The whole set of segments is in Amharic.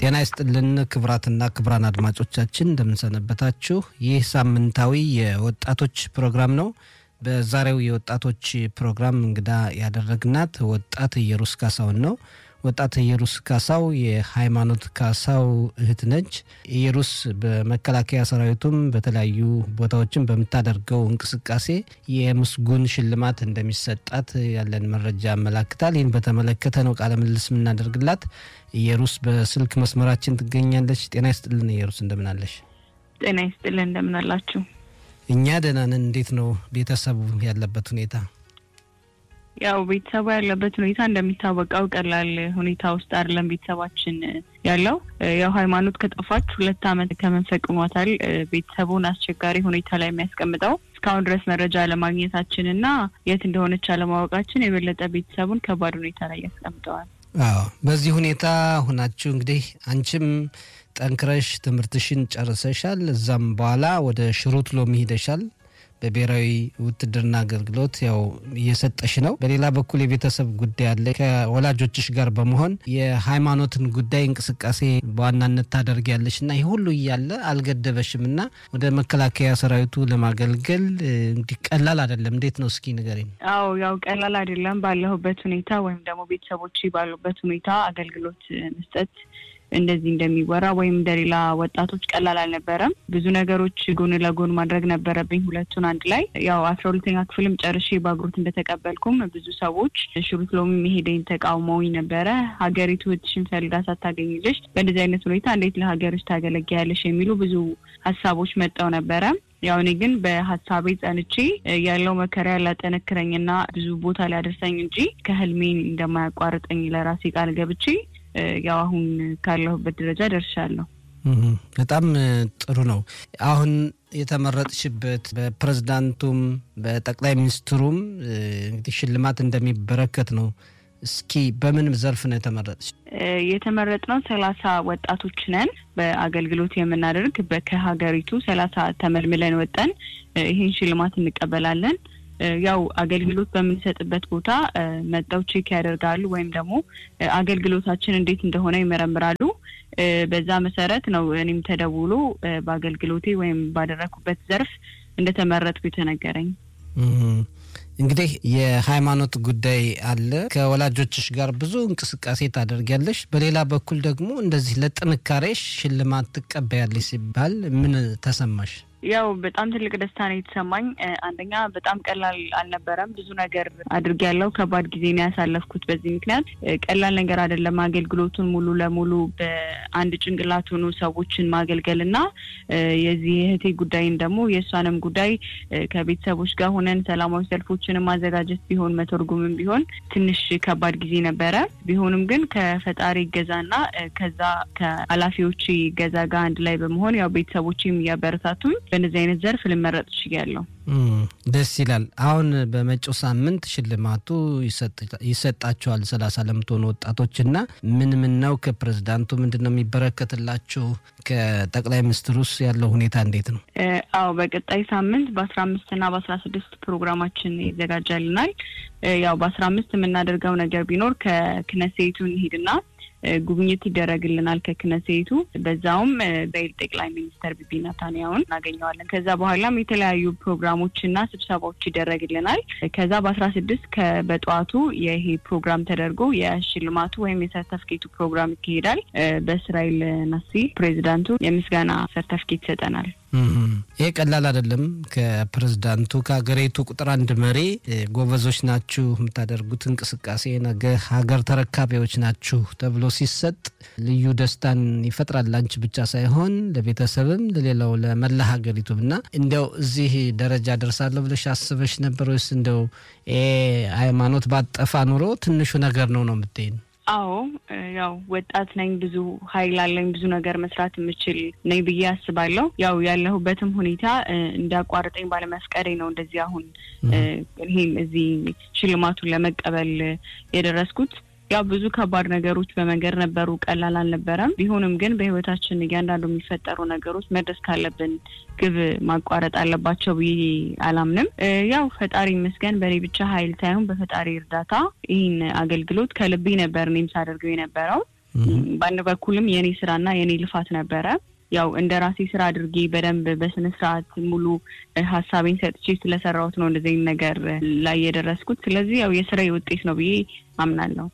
ጤና ይስጥልን ክቡራትና ክቡራን አድማጮቻችን እንደምንሰነበታችሁ። ይህ ሳምንታዊ የወጣቶች ፕሮግራም ነው። በዛሬው የወጣቶች ፕሮግራም እንግዳ ያደረግናት ወጣት ኢየሩስ ካሳውን ነው። ወጣት ኢየሩስ ካሳው የሃይማኖት ካሳው እህት ነች። ኢየሩስ በመከላከያ ሰራዊቱም በተለያዩ ቦታዎችን በምታደርገው እንቅስቃሴ የምስጉን ሽልማት እንደሚሰጣት ያለን መረጃ ያመላክታል። ይህን በተመለከተ ነው ቃለ ምልልስ የምናደርግላት። ኢየሩስ በስልክ መስመራችን ትገኛለች። ጤና ይስጥልን ኢየሩስ፣ እንደምናለሽ? ጤና ይስጥልን እንደምናላችሁ? እኛ ደህና ነን። እንዴት ነው ቤተሰቡ ያለበት ሁኔታ? ያው ቤተሰቡ ያለበት ሁኔታ እንደሚታወቀው ቀላል ሁኔታ ውስጥ አይደለም ቤተሰባችን ያለው። ያው ሃይማኖት ከጠፋች ሁለት ዓመት ከመንፈቅ ሆኗታል። ቤተሰቡን አስቸጋሪ ሁኔታ ላይ የሚያስቀምጠው እስካሁን ድረስ መረጃ አለማግኘታችን እና የት እንደሆነች አለማወቃችን የበለጠ ቤተሰቡን ከባድ ሁኔታ ላይ ያስቀምጠዋል። አዎ በዚህ ሁኔታ ሁናችሁ እንግዲህ አንቺም ጠንክረሽ ትምህርትሽን ጨርሰሻል። እዛም በኋላ ወደ ሽሩት ሎሚ ሄደሻል። በብሔራዊ ውትድርና አገልግሎት ያው እየሰጠሽ ነው። በሌላ በኩል የቤተሰብ ጉዳይ አለ። ከወላጆችሽ ጋር በመሆን የሃይማኖትን ጉዳይ እንቅስቃሴ በዋናነት ታደርጊያለሽ እና ይህ ሁሉ እያለ አልገደበሽም እና ወደ መከላከያ ሰራዊቱ ለማገልገል እንዲህ ቀላል አይደለም። እንዴት ነው እስኪ ንገሪኝ። አዎ ያው ቀላል አይደለም። ባለሁበት ሁኔታ ወይም ደግሞ ቤተሰቦች ባሉበት ሁኔታ አገልግሎት መስጠት እንደዚህ እንደሚወራ ወይም እንደሌላ ወጣቶች ቀላል አልነበረም። ብዙ ነገሮች ጎን ለጎን ማድረግ ነበረብኝ ሁለቱን አንድ ላይ። ያው አስራ ሁለተኛ ክፍልም ጨርሼ በአግሮት እንደተቀበልኩም ብዙ ሰዎች ሽሩት ሎሚ መሄደኝ ተቃውመውኝ ነበረ። ሀገሪቱ እህትሽን ፈልጋ ሳታገኝልሽ በእንደዚህ አይነት ሁኔታ እንዴት ለሀገርሽ ታገለግያለሽ የሚሉ ብዙ ሀሳቦች መጠው ነበረ። ያው እኔ ግን በሀሳቤ ጸንቼ ያለው መከራ ላጠነክረኝና ብዙ ቦታ ሊያደርሰኝ እንጂ ከህልሜን እንደማያቋርጠኝ ለራሴ ቃል ገብቼ ያው አሁን ካለሁበት ደረጃ ደርሻለሁ። በጣም ጥሩ ነው። አሁን የተመረጥሽበት በፕሬዝዳንቱም በጠቅላይ ሚኒስትሩም እንግዲህ ሽልማት እንደሚበረከት ነው። እስኪ በምን ዘርፍ ነው የተመረጥሽ? የተመረጥነው ሰላሳ ወጣቶች ነን በአገልግሎት የምናደርግ ከሀገሪቱ ሰላሳ ተመልምለን ወጠን ይህን ሽልማት እንቀበላለን። ያው አገልግሎት በምንሰጥበት ቦታ መጠው ቼክ ያደርጋሉ ወይም ደግሞ አገልግሎታችን እንዴት እንደሆነ ይመረምራሉ። በዛ መሰረት ነው እኔም ተደውሎ በአገልግሎቴ ወይም ባደረኩበት ዘርፍ እንደተመረጥኩ የተነገረኝ። እንግዲህ የሃይማኖት ጉዳይ አለ። ከወላጆችሽ ጋር ብዙ እንቅስቃሴ ታደርጊያለሽ። በሌላ በኩል ደግሞ እንደዚህ ለጥንካሬሽ ሽልማት ትቀበያለሽ ሲባል ምን ተሰማሽ? ያው በጣም ትልቅ ደስታ ነው የተሰማኝ። አንደኛ በጣም ቀላል አልነበረም። ብዙ ነገር አድርጌያለሁ። ከባድ ጊዜ ነው ያሳለፍኩት። በዚህ ምክንያት ቀላል ነገር አይደለም። አገልግሎቱን ሙሉ ለሙሉ በአንድ ጭንቅላት ሆኖ ሰዎችን ማገልገል እና የዚህ የእህቴ ጉዳይን ደግሞ የእሷንም ጉዳይ ከቤተሰቦች ጋር ሆነን ሰላማዊ ሰልፎችንም ማዘጋጀት ቢሆን መተርጉምም ቢሆን ትንሽ ከባድ ጊዜ ነበረ። ቢሆንም ግን ከፈጣሪ እገዛና ከዛ ከኃላፊዎች እገዛ ጋር አንድ ላይ በመሆን ያው ቤተሰቦችም እያበረታቱኝ በእነዚህ አይነት ዘርፍ ልመረጥ ችያለሁ። ደስ ይላል። አሁን በመጪው ሳምንት ሽልማቱ ይሰጣቸዋል ሰላሳ ለምትሆኑ ወጣቶች እና ምን ምን ነው ከፕሬዝዳንቱ ምንድን ነው የሚበረከትላችሁ? ከጠቅላይ ሚኒስትሩስ ያለው ሁኔታ እንዴት ነው? አዎ በቀጣይ ሳምንት በአስራ አምስት እና በአስራ ስድስት ፕሮግራማችን ይዘጋጃልናል። ያው በአስራ አምስት የምናደርገው ነገር ቢኖር ከክነሴቱ እንሂድና ጉብኝት ይደረግልናል ከክነሴቱ። በዛውም በኢል ጠቅላይ ሚኒስተር ቢቢ ናታንያሁን እናገኘዋለን። ከዛ በኋላም የተለያዩ ፕሮግራሞችና ስብሰባዎች ይደረግልናል። ከዛ በአስራ ስድስት በጠዋቱ ይሄ ፕሮግራም ተደርጎ የሽልማቱ ወይም የሰርተፍኬቱ ፕሮግራም ይካሄዳል። በእስራኤል ናሲ ፕሬዚዳንቱ የምስጋና ሰርተፍኬት ይሰጠናል። ይሄ ቀላል አይደለም። ከፕሬዝዳንቱ ከሀገሪቱ ቁጥር አንድ መሪ ጎበዞች ናችሁ፣ የምታደርጉት እንቅስቃሴ ነገ ሀገር ተረካቢዎች ናችሁ ተብሎ ሲሰጥ ልዩ ደስታን ይፈጥራል። ላንቺ ብቻ ሳይሆን ለቤተሰብም፣ ለሌላው ለመላ ሀገሪቱም እና እንዲያው እዚህ ደረጃ ደርሳለሁ ብለሽ አስበሽ ነበር ወይስ እንደው ሃይማኖት ባጠፋ ኑሮ ትንሹ ነገር ነው ነው የምትይን? አዎ ያው ወጣት ነኝ፣ ብዙ ኃይል አለኝ፣ ብዙ ነገር መስራት የምችል ነኝ ብዬ አስባለሁ። ያው ያለሁበትም ሁኔታ እንዳቋርጠኝ ባለመፍቀሬ ነው እንደዚህ አሁን ይሄን እዚህ ሽልማቱን ለመቀበል የደረስኩት። ያው ብዙ ከባድ ነገሮች በመንገድ ነበሩ፣ ቀላል አልነበረም። ቢሆንም ግን በህይወታችን እያንዳንዱ የሚፈጠሩ ነገሮች መድረስ ካለብን ግብ ማቋረጥ አለባቸው ብዬ አላምንም። ያው ፈጣሪ ይመስገን በእኔ ብቻ ኃይል ሳይሆን በፈጣሪ እርዳታ ይህን አገልግሎት ከልቤ ነበር እኔም ሳደርገው የነበረው። በአንድ በኩልም የኔ ስራና የኔ ልፋት ነበረ። ያው እንደ ራሴ ስራ አድርጌ በደንብ በስነ ስርዓት ሙሉ ሀሳቤን ሰጥቼ ስለሰራሁት ነው እንደዚህ ነገር ላይ የደረስኩት። ስለዚህ ያው የስራዬ ውጤት ነው ብዬ አምናለሁ።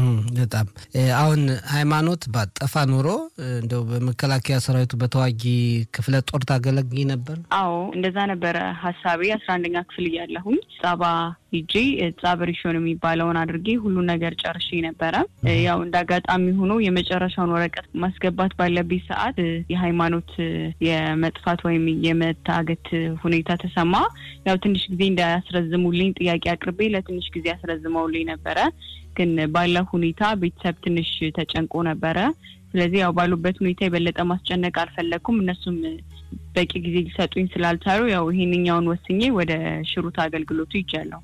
በጣም አሁን ሃይማኖት ባጠፋ ኑሮ እንደው በመከላከያ ሰራዊቱ በተዋጊ ክፍለ ጦር ታገለግይ ነበር? አዎ እንደዛ ነበረ ሀሳቤ። አስራ አንደኛ ክፍል እያለሁኝ ጻባ ሂጄ ጻብ ሪሾን የሚባለውን አድርጌ ሁሉን ነገር ጨርሼ ነበረ። ያው እንደ አጋጣሚ ሆኖ የመጨረሻውን ወረቀት ማስገባት ባለብኝ ሰዓት የሃይማኖት የመጥፋት ወይም የመታገት ሁኔታ ተሰማ። ያው ትንሽ ጊዜ እንዳያስረዝሙልኝ ጥያቄ አቅርቤ ለትንሽ ጊዜ ያስረዝመውልኝ ነበረ ግን ባለው ሁኔታ ቤተሰብ ትንሽ ተጨንቆ ነበረ። ስለዚህ ያው ባሉበት ሁኔታ የበለጠ ማስጨነቅ አልፈለግኩም። እነሱም በቂ ጊዜ ሊሰጡኝ ስላልቻሉ ያው ይሄንኛውን ወስኜ ወደ ሽሩት አገልግሎቱ ይጃለሁ።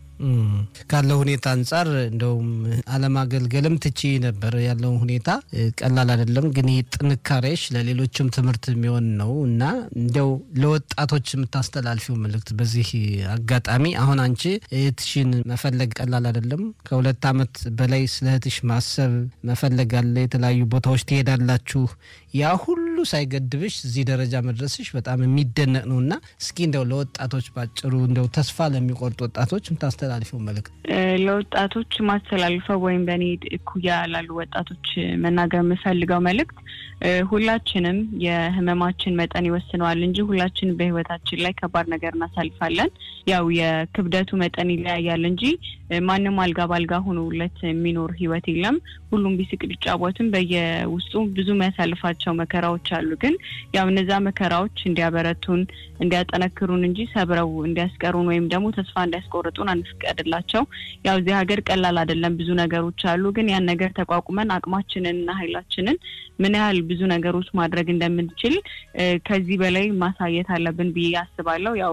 ካለው ሁኔታ አንጻር እንደውም አለማገልገልም ትቺ ነበር። ያለው ሁኔታ ቀላል አይደለም። ግን ይህ ጥንካሬሽ ለሌሎችም ትምህርት የሚሆን ነው እና እንደው ለወጣቶች የምታስተላልፊው መልእክት በዚህ አጋጣሚ አሁን አንቺ እህትሽን መፈለግ ቀላል አይደለም። ከሁለት ዓመት በላይ ስለ እህትሽ ማሰብ መፈለግ አለ። የተለያዩ ቦታዎች ትሄዳላችሁ። ያ ሁሉ ሳይገድብሽ እዚህ ደረጃ መድረስሽ በጣም የሚደነቅ ነው እና እስኪ እንደው ለወጣቶች ባጭሩ እንደው ተስፋ ለሚቆርጡ ወጣቶች የምታስተላልፈው መልእክት? ለወጣቶች ማስተላልፈው ወይም በእኔ እኩያ ላሉ ወጣቶች መናገር የምፈልገው መልእክት ሁላችንም የህመማችን መጠን ይወስነዋል እንጂ ሁላችንም በህይወታችን ላይ ከባድ ነገር እናሳልፋለን። ያው የክብደቱ መጠን ይለያያል እንጂ ማንም አልጋ ባልጋ ሆኖለት የሚኖር ህይወት የለም። ሁሉም ቢስቅ ቢጫወትም በየውስጡ ብዙ የሚያሳልፋቸው መከራዎች አሉ። ግን ያው እነዛ መከራዎች እንዲያበረቱን እንዲያጠነክሩን እንጂ ሰብረው እንዲያስቀሩን ወይም ደግሞ ተስፋ እንዲያስቆርጡን አንፍቀድላቸው። ያው እዚህ ሀገር ቀላል አይደለም፣ ብዙ ነገሮች አሉ። ግን ያን ነገር ተቋቁመን አቅማችንን እና ኃይላችንን ምን ያህል ብዙ ነገሮች ማድረግ እንደምንችል ከዚህ በላይ ማሳየት አለብን ብዬ አስባለሁ። ያው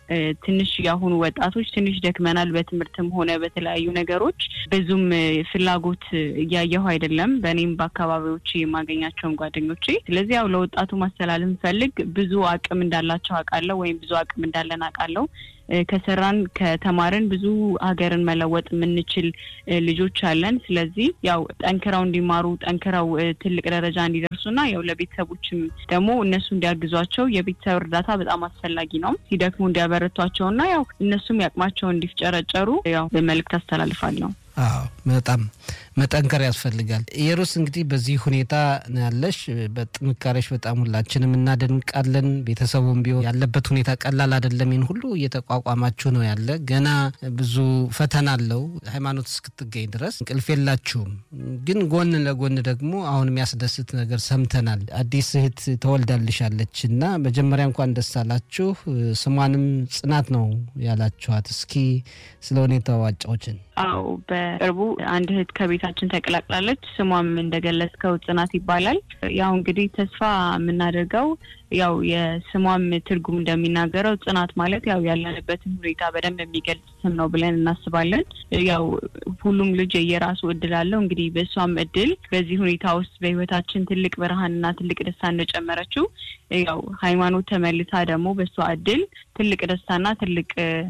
ትንሽ የአሁኑ ወጣቶች ትንሽ ደክመናል፣ በትምህርትም ሆነ በተለያዩ ነገሮች ብዙም ፍላጎት እያየሁ አይደለም፣ በእኔም በአካባቢዎች የማገኛቸውን ጓደኞቼ። ስለዚህ ያው ለወጣቱ ማስተላለፍ ፈልግ ብዙ አቅም እንዳላቸው አውቃለሁ፣ ወይም ብዙ አቅም እንዳለን አውቃለሁ። ከሰራን ከተማርን ብዙ ሀገርን መለወጥ የምንችል ልጆች አለን። ስለዚህ ያው ጠንክረው እንዲማሩ ጠንክረው ትልቅ ደረጃ እንዲደርሱና ያው ለቤተሰቦችም ደግሞ እነሱ እንዲያግዟቸው የቤተሰብ እርዳታ በጣም አስፈላጊ ነው። ሲደክሙ እንዲያበረቷቸውና ያው እነሱም ያቅማቸውን እንዲፍጨረጨሩ ያው መልእክት አስተላልፋለሁ። አዎ በጣም መጠንከር ያስፈልጋል። ኢየሩስ እንግዲህ በዚህ ሁኔታ ያለሽ በጥንካሬሽ በጣም ሁላችንም እናደንቃለን። ቤተሰቡም ቢሆን ያለበት ሁኔታ ቀላል አይደለም። ይህን ሁሉ እየተቋቋማችሁ ነው ያለ ገና ብዙ ፈተና አለው። ሃይማኖት እስክትገኝ ድረስ እንቅልፍ የላችሁም። ግን ጎን ለጎን ደግሞ አሁን የሚያስደስት ነገር ሰምተናል። አዲስ እህት ተወልዳልሻለች እና መጀመሪያ እንኳን ደስ አላችሁ። ስሟንም ጽናት ነው ያላችኋት። እስኪ ስለ ሁኔታው አጫዎችን። አዎ በቅርቡ አንድ እህት ከቤታችን ተቀላቅላለች። ስሟም እንደገለጽከው ጽናት ይባላል። ያው እንግዲህ ተስፋ የምናደርገው ያው የስሟም ትርጉም እንደሚናገረው ጽናት ማለት ያው ያለንበትን ሁኔታ በደንብ የሚገልጽ ስም ነው ብለን እናስባለን። ያው ሁሉም ልጅ የየራሱ እድል አለው። እንግዲህ በእሷም እድል በዚህ ሁኔታ ውስጥ በህይወታችን ትልቅ ብርሃንና ትልቅ ደስታ እንደጨመረችው ያው ሃይማኖት ተመልሳ ደግሞ በእሷ እድል ትልቅ ደስታና ትልቅ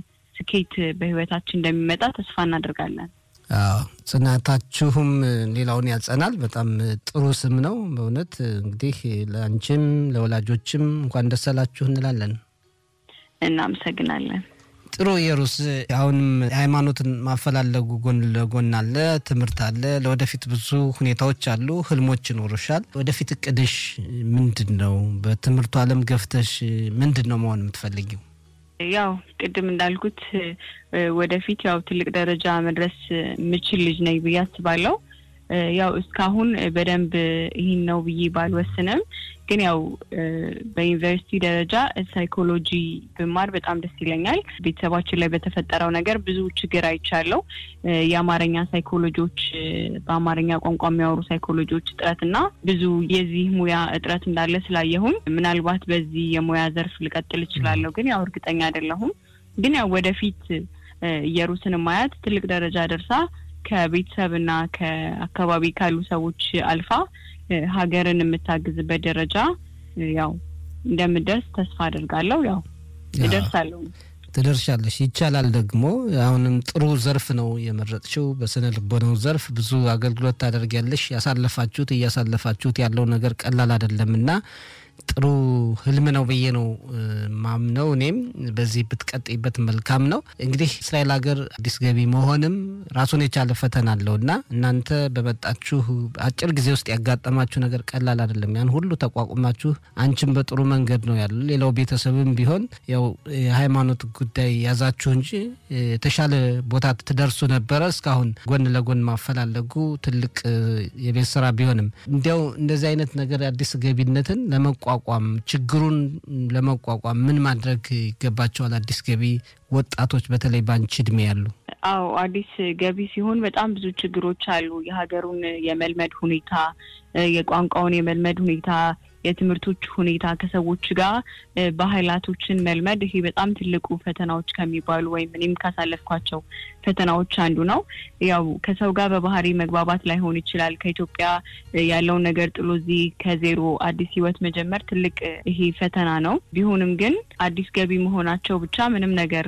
ስኬት በህይወታችን እንደሚመጣ ተስፋ እናደርጋለን። አዎ ጽናታችሁም ሌላውን ያጸናል። በጣም ጥሩ ስም ነው በእውነት እንግዲህ ለአንቺም ለወላጆችም እንኳን ደስ አላችሁ እንላለን። እናመሰግናለን። ጥሩ ኢየሩስ፣ አሁንም ሃይማኖትን ማፈላለጉ ጎን ለጎን አለ፣ ትምህርት አለ፣ ለወደፊት ብዙ ሁኔታዎች አሉ፣ ህልሞች ይኖሩሻል። ወደፊት እቅድሽ ምንድን ነው? በትምህርቱ ዓለም ገፍተሽ ምንድን ነው መሆን የምትፈልጊው? ያው ቅድም እንዳልኩት ወደፊት ያው ትልቅ ደረጃ መድረስ የምችል ልጅ ነኝ ብዬ አስባለሁ። ያው እስካሁን በደንብ ይህን ነው ብዬ ባልወስንም ግን ያው በዩኒቨርሲቲ ደረጃ ሳይኮሎጂ ብማር በጣም ደስ ይለኛል። ቤተሰባችን ላይ በተፈጠረው ነገር ብዙ ችግር አይቻለው። የአማርኛ ሳይኮሎጂዎች በአማርኛ ቋንቋ የሚያወሩ ሳይኮሎጂዎች እጥረት እና ብዙ የዚህ ሙያ እጥረት እንዳለ ስላየሁም ምናልባት በዚህ የሙያ ዘርፍ ልቀጥል እችላለሁ። ግን ያው እርግጠኛ አይደለሁም። ግን ያው ወደፊት ኢየሩስን ማያት ትልቅ ደረጃ ደርሳ ከቤተሰብና ከአካባቢ ካሉ ሰዎች አልፋ ሀገርን የምታግዝበት ደረጃ ያው እንደምደርስ ተስፋ አድርጋለሁ። ያው እደርሳለሁ። ትደርሻለሽ። ይቻላል ደግሞ አሁንም ጥሩ ዘርፍ ነው የመረጥሽው። በስነ ልቦናው ዘርፍ ብዙ አገልግሎት ታደርጊያለሽ። ያሳለፋችሁት እያሳለፋችሁት ያለው ነገር ቀላል አይደለም እና ጥሩ ህልም ነው ብዬ ነው ማምነው። እኔም በዚህ ብትቀጥይበት መልካም ነው። እንግዲህ እስራኤል ሀገር አዲስ ገቢ መሆንም ራሱን የቻለ ፈተና አለው እና እናንተ በመጣችሁ አጭር ጊዜ ውስጥ ያጋጠማችሁ ነገር ቀላል አይደለም። ያን ሁሉ ተቋቁማችሁ አንቺም በጥሩ መንገድ ነው ያሉ፣ ሌላው ቤተሰብም ቢሆን ያው የሃይማኖት ጉዳይ ያዛችሁ እንጂ የተሻለ ቦታ ትደርሱ ነበረ። እስካሁን ጎን ለጎን ማፈላለጉ ትልቅ የቤት ስራ ቢሆንም እንዲያው እንደዚህ አይነት ነገር አዲስ ገቢነትን ለመቋቋም ችግሩን ለመቋቋም ምን ማድረግ ይገባቸዋል? አዲስ ገቢ ወጣቶች በተለይ በአንቺ እድሜ ያሉ። አዎ አዲስ ገቢ ሲሆን በጣም ብዙ ችግሮች አሉ። የሀገሩን የመልመድ ሁኔታ፣ የቋንቋውን የመልመድ ሁኔታ፣ የትምህርቶች ሁኔታ፣ ከሰዎች ጋር ባህላቶችን መልመድ ይሄ በጣም ትልቁ ፈተናዎች ከሚባሉ ወይም እኔም ካሳለፍኳቸው ፈተናዎች አንዱ ነው። ያው ከሰው ጋር በባህሪ መግባባት ላይሆን ይችላል። ከኢትዮጵያ ያለውን ነገር ጥሎ እዚህ ከዜሮ አዲስ ህይወት መጀመር ትልቅ ይሄ ፈተና ነው። ቢሆንም ግን አዲስ ገቢ መሆናቸው ብቻ ምንም ነገር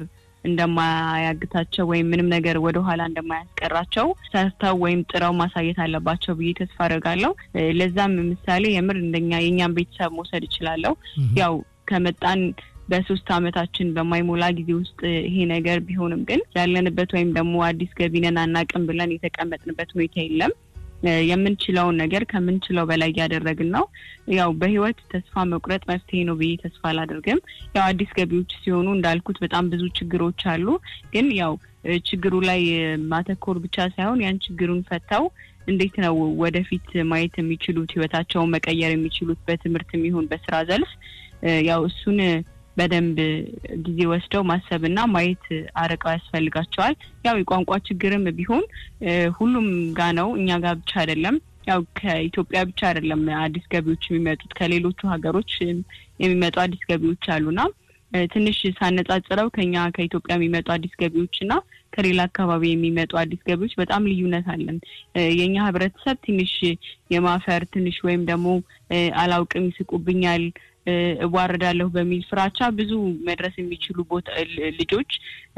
እንደማያግታቸው ወይም ምንም ነገር ወደኋላ እንደማያስቀራቸው ሰርተው ወይም ጥረው ማሳየት አለባቸው ብዬ ተስፋ አደርጋለሁ። ለዛም ምሳሌ የምር እንደኛ የእኛም ቤተሰብ መውሰድ እችላለሁ። ያው ከመጣን በሶስት አመታችን በማይሞላ ጊዜ ውስጥ ይሄ ነገር ቢሆንም ግን ያለንበት ወይም ደግሞ አዲስ ገቢ ነን አናቅም ብለን የተቀመጥንበት ሁኔታ የለም። የምንችለውን ነገር ከምንችለው በላይ እያደረግን ነው። ያው በህይወት ተስፋ መቁረጥ መፍትሄ ነው ብዬ ተስፋ አላደርግም። ያው አዲስ ገቢዎች ሲሆኑ እንዳልኩት በጣም ብዙ ችግሮች አሉ። ግን ያው ችግሩ ላይ ማተኮር ብቻ ሳይሆን ያን ችግሩን ፈተው እንዴት ነው ወደፊት ማየት የሚችሉት ህይወታቸውን መቀየር የሚችሉት በትምህርት የሚሆን በስራ ዘርፍ ያው እሱን በደንብ ጊዜ ወስደው ማሰብና ማየት አርቀው ያስፈልጋቸዋል። ያው የቋንቋ ችግርም ቢሆን ሁሉም ጋ ነው፣ እኛ ጋር ብቻ አይደለም። ያው ከኢትዮጵያ ብቻ አይደለም አዲስ ገቢዎች የሚመጡት ከሌሎቹ ሀገሮች የሚመጡ አዲስ ገቢዎች አሉና ትንሽ ሳነጻጽረው ከኛ ከኢትዮጵያ የሚመጡ አዲስ ገቢዎች እና ከሌላ አካባቢ የሚመጡ አዲስ ገቢዎች በጣም ልዩነት አለን። የእኛ ህብረተሰብ ትንሽ የማፈር ትንሽ ወይም ደግሞ አላውቅም ይስቁብኛል እዋረዳለሁ በሚል ፍራቻ ብዙ መድረስ የሚችሉ ቦታ ልጆች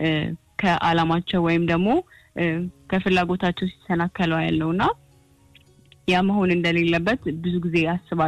ከአላማቸው ወይም ደግሞ ከፍላጎታቸው ሲሰናከለው ያለው እና ያ መሆን እንደሌለበት ብዙ ጊዜ ያስባል።